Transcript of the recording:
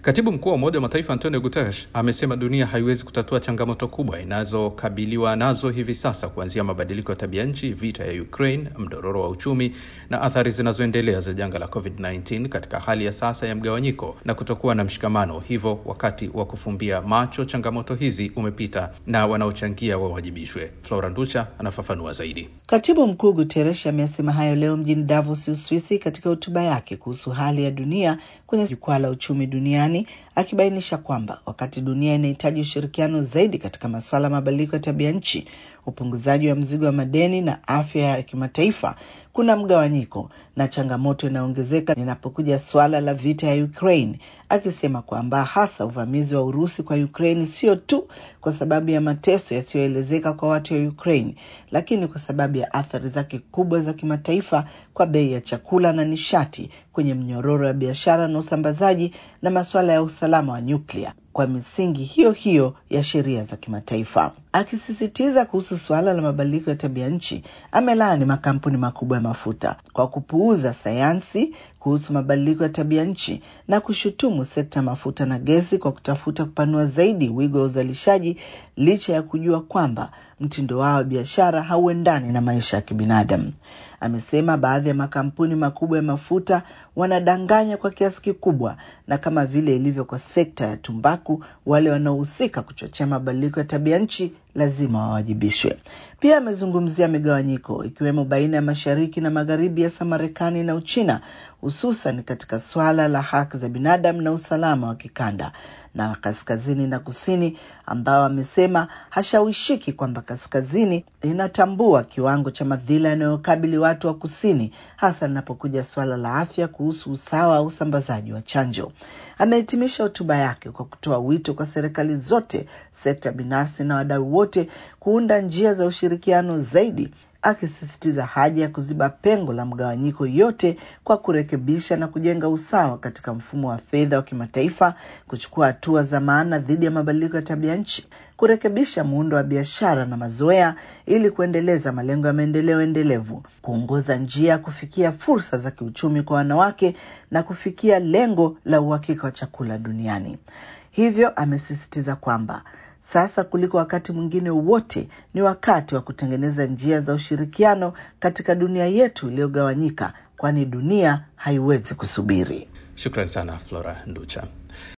Katibu mkuu wa Umoja wa Mataifa Antonio Guterres amesema dunia haiwezi kutatua changamoto kubwa inazokabiliwa nazo hivi sasa, kuanzia mabadiliko ya tabia nchi, vita ya Ukraine, mdororo wa uchumi na athari zinazoendelea za janga la COVID-19 katika hali ya sasa ya mgawanyiko na kutokuwa na mshikamano. Hivyo wakati wa kufumbia macho changamoto hizi umepita na wanaochangia wawajibishwe. Flora Nducha anafafanua zaidi. Katibu mkuu Guterres amesema hayo leo mjini Davos, Uswisi, katika hotuba yake kuhusu hali ya dunia kwenye jukwaa la uchumi duniani, akibainisha kwamba wakati dunia inahitaji ushirikiano zaidi katika masuala ya mabadiliko ya tabia nchi, upunguzaji wa mzigo wa madeni na afya ya kimataifa, kuna mgawanyiko na changamoto inaongezeka linapokuja suala la vita ya Ukraine, akisema kwamba hasa uvamizi wa Urusi kwa Ukraine sio tu kwa sababu ya mateso yasiyoelezeka kwa watu wa Ukraine, lakini kwa sababu ya athari zake kubwa za kimataifa kwa bei ya chakula na nishati, kwenye mnyororo wa biashara na usambazaji, na masuala ya usalama wa nyuklia kwa misingi hiyo hiyo ya sheria za kimataifa. Akisisitiza kuhusu suala la mabadiliko ya tabia nchi, amelaani makampuni makubwa ya mafuta kwa kupuuza sayansi kuhusu mabadiliko ya tabia nchi na kushutumu sekta ya mafuta na gesi kwa kutafuta kupanua zaidi wigo wa uzalishaji licha ya kujua kwamba mtindo wao wa biashara hauendani na maisha ya kibinadamu. Amesema baadhi ya makampuni makubwa ya mafuta wanadanganya kwa kiasi kikubwa, na kama vile ilivyo kwa sekta ya tumbaku, wale wanaohusika kuchochea mabadiliko ya tabia nchi lazima wawajibishwe. Pia amezungumzia migawanyiko ikiwemo baina ya mashariki na magharibi, hasa Marekani na Uchina, hususan katika swala la haki za binadamu na usalama wa kikanda na kaskazini na kusini, ambao amesema hashawishiki kwamba kaskazini inatambua kiwango cha madhila yanayokabili watu wa kusini, hasa linapokuja suala la afya kuhusu usawa wa usambazaji wa chanjo. Amehitimisha hotuba yake kwa kutoa wito kwa serikali zote, sekta binafsi na wadau wote kuunda njia za ushirikiano zaidi akisisitiza haja ya kuziba pengo la mgawanyiko yote kwa kurekebisha na kujenga usawa katika mfumo wa fedha wa kimataifa, kuchukua hatua za maana dhidi ya mabadiliko ya tabia nchi, kurekebisha muundo wa biashara na mazoea ili kuendeleza malengo ya maendeleo endelevu, kuongoza njia ya kufikia fursa za kiuchumi kwa wanawake na kufikia lengo la uhakika wa chakula duniani. Hivyo amesisitiza kwamba sasa kuliko wakati mwingine wote ni wakati wa kutengeneza njia za ushirikiano katika dunia yetu iliyogawanyika, kwani dunia haiwezi kusubiri. Shukran sana Flora Nducha.